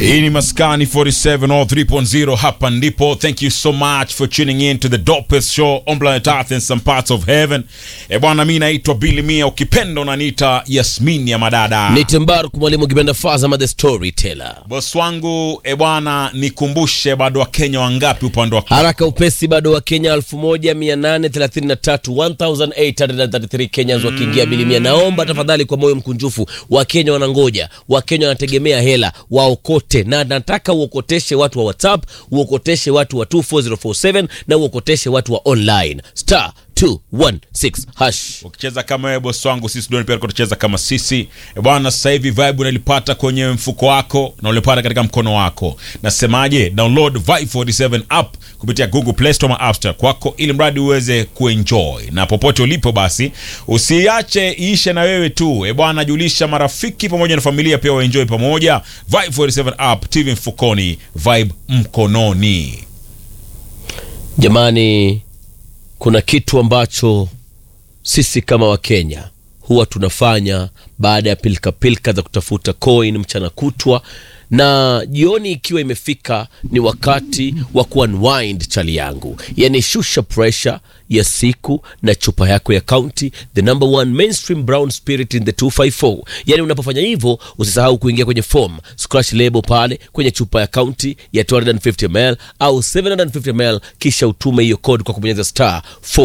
Hii ni Maskani 47 or 3.0 hapa ndipo. Thank you so much for tuning in to the dopest show on planet Earth and some parts of heaven. E bwana, mi naitwa Billy Mia, ukipenda unaniita Yasmin ya madada. Nite Mbaruk mwalimu ukipenda Fazama the storyteller. Boss wangu e bwana, nikumbushe bado wa Kenya wangapi upande wa Haraka upesi bado wa Kenya 1833 1833 Kenyans wakiingia bilimia. Naomba tafadhali kwa moyo mkunjufu, Wakenya wanangoja, Wakenya wanategemea hela waokote, na nataka uokoteshe watu wa WhatsApp, uokoteshe watu wa 24047 na uokoteshe watu wa online star 216 hash. ukicheza kama wewe boss wangu, sisi ndio pia tutacheza kama sisi e bwana. Sasa hivi vibe unalipata kwenye mfuko wako na ulipata katika mkono wako. Nasemaje? Download Vibe 47 app kupitia Google Play Store ama App Store kwako, ili mradi uweze kuenjoy na popote ulipo, basi usiache iishe na wewe tu e bwana, julisha marafiki pamoja na familia pia waenjoy pamoja. Vibe 47 app, TV mfukoni, vibe mkononi. Jamani, kuna kitu ambacho sisi kama Wakenya huwa tunafanya baada ya pilika pilika za kutafuta coin mchana kutwa, na jioni ikiwa imefika, ni wakati wa kuunwind chali yangu, yani shusha pressure ya siku na chupa yako ya county, the number one mainstream brown spirit in the 254. Yani unapofanya hivyo, usisahau kuingia kwenye form scratch label pale kwenye chupa ya county ya 250 ml au 750 ml, kisha utume hiyo code kwa kubonyeza star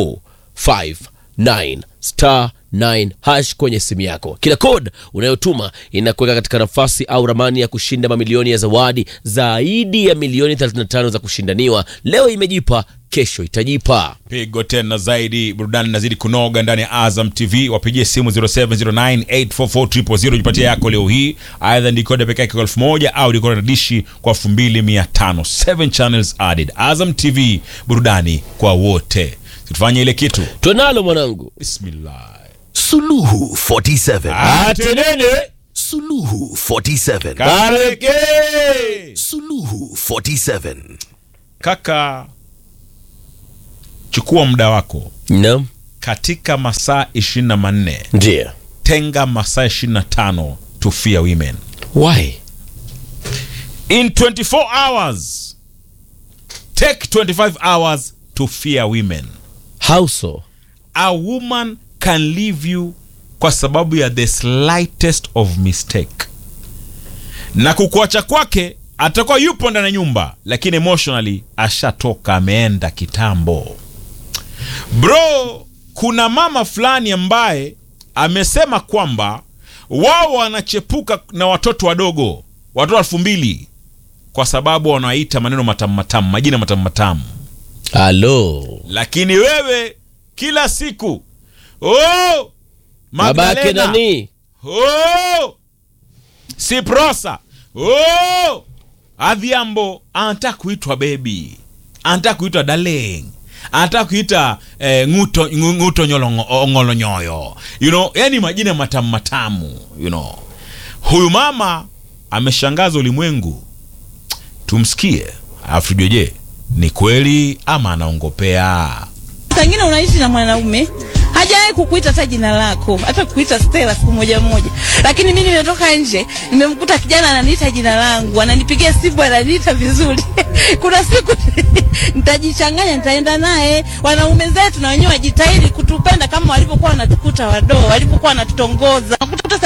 459 star 9 hash kwenye simu yako. Kila code unayotuma inakuweka katika nafasi au ramani ya kushinda mamilioni ya zawadi zaidi ya milioni 35 za kushindaniwa. Leo imejipa, kesho itajipa. pigo tena zaidi, burudani inazidi kunoga ndani ya Azam TV. Wapigie simu 0709844000 jipatie yako leo hii, aidha ni kodi pekee yake kwa elfu moja au ni kodi na dishi kwa elfu mbili mia tano. Seven channels added. Azam TV, burudani kwa wote. Tufanye ile kitu. Twenalo mwanangu. Bismillah. Suluhu 47. Atenene Suluhu 47. kareke Suluhu 47. kaka, chukua muda wako Naam, katika masaa 24 ndio. tenga masaa 25 to fear women Why? in 24 hours take 25 hours to fear women How so? a woman can leave you kwa sababu ya the slightest of mistake na kukuacha kwake atakuwa yupo ndani ya nyumba lakini emotionally ashatoka ameenda kitambo bro kuna mama fulani ambaye amesema kwamba wao wanachepuka na watoto wadogo watoto elfu mbili kwa sababu wanaita maneno matamu matamu majina matamu matamu Halo. lakini wewe kila siku oh, Baba yake Magdalena, nani? oh, Siprosa oh, Adhiambo anataka kuitwa bebi, anataka kuitwa darling, anataka kuita eh, nguto, ngu- nguto nyolongo- ngolonyoyo you know, yani majina matamu matamu you know. Huyu mama ameshangaza ulimwengu, tumsikie alafu tujue, je ni kweli ama anaongopea? Pengine unaishi na mwanaume hajawahi kukuita hata jina lako, hata kukuita Stella siku moja moja, lakini mimi nimetoka nje, nimemkuta kijana ananiita jina langu, ananipigia simu, ananiita vizuri. Kuna siku nitajichanganya, nitaenda naye. Wanaume zetu na wenyewe wajitahidi kutupenda kama walivyokuwa wanatukuta wadoo, walivyokuwa wanatutongoza. Unakuta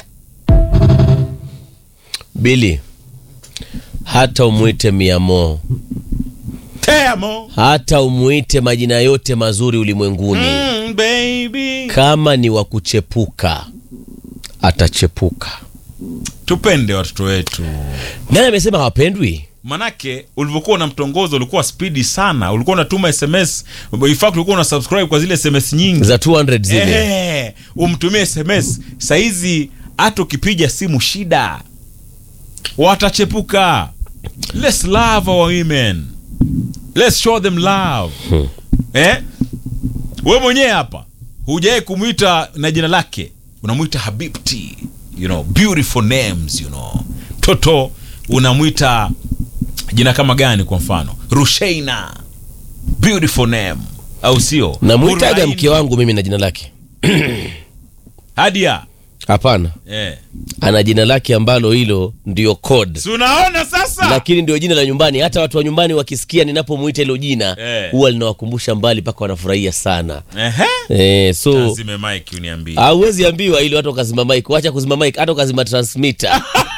Bili, hata umwite miamo, Temo hata umwite majina yote mazuri ulimwenguni, mm, baby kama ni wa kuchepuka atachepuka. tupende watoto wetu Nani amesema hawapendwi? manake ulivyokuwa unamtongoza ulikuwa spidi sana ulikuwa unatuma sms in fact ulikuwa una subscribe kwa zile sms nyingi Za 200 zile. Ehe, umtumie sms saizi hata ukipiga simu shida watachepuka let's love our women let's show them love eh? we mwenyewe hapa hujawai kumwita na jina lake unamwita habibti you know, beautiful names you know. mtoto unamwita jina kama gani kwa mfano rusheina beautiful name au sio Namwitaga Uraini. mke wangu mimi na jina lake. hadia hapana eh. ana jina lake ambalo hilo ndio code si unaona sasa lakini ndio jina la nyumbani hata watu wa nyumbani wakisikia ninapomuita hilo jina Eh. huwa linawakumbusha mbali mpaka wanafurahia sana Ehe. eh, so Azime mike uniambie hauwezi ambiwa ili watu wakazima mike wacha kuzima mike hata ukazima transmitter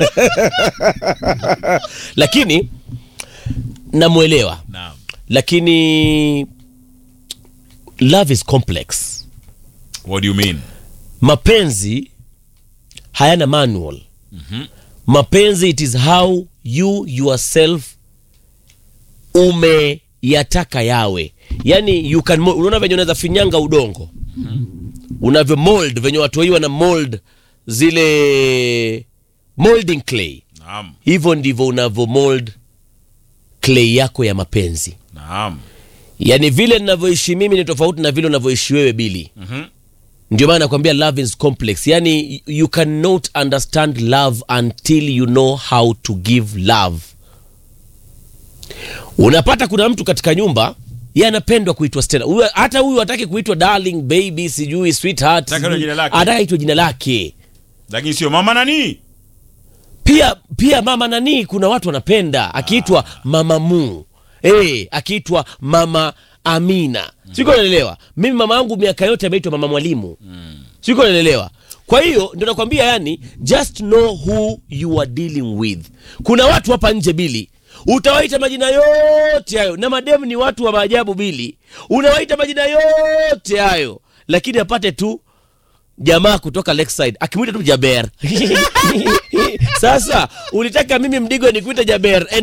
lakini namwelewa naam lakini love is complex what do you mean mapenzi hayana manual mapenzi it is how you yourself umeyataka yawe yani you can mo- unaona venye unaweza finyanga udongo unavyo mold venye watu hii wana mold zile molding clay naam hivyo ndivyo unavyo mold clay yako ya mapenzi naam yaani vile ninavyoishi mimi ni tofauti na vile unavyoishi wewe bili Mhm. ndio maana nakwambia love is complex yani you cannot understand love until you know how to give love unapata kuna mtu katika nyumba ye anapendwa kuitwa Stella. Huyu- hata huyu hataki kuitwa darling baby sijui sweetheart Anataka sijui- jina lake. anataka itwa jina lake lakini sio mama nani pia pia mama nani kuna watu wanapenda akiitwa mama mu hey, akiitwa mama amina siko naelewa mimi mama yangu miaka yote ameitwa mama mwalimu siko naelewa kwa hiyo ndio nakwambia yani just know who you are dealing with kuna watu hapa nje bili utawaita majina yote hayo na mademu ni watu wa maajabu bili unawaita majina yote hayo lakini apate tu jamaa kutoka Lakeside akimwita tu Jaber. Sasa ulitaka mimi Mdigo nikuite Jaber and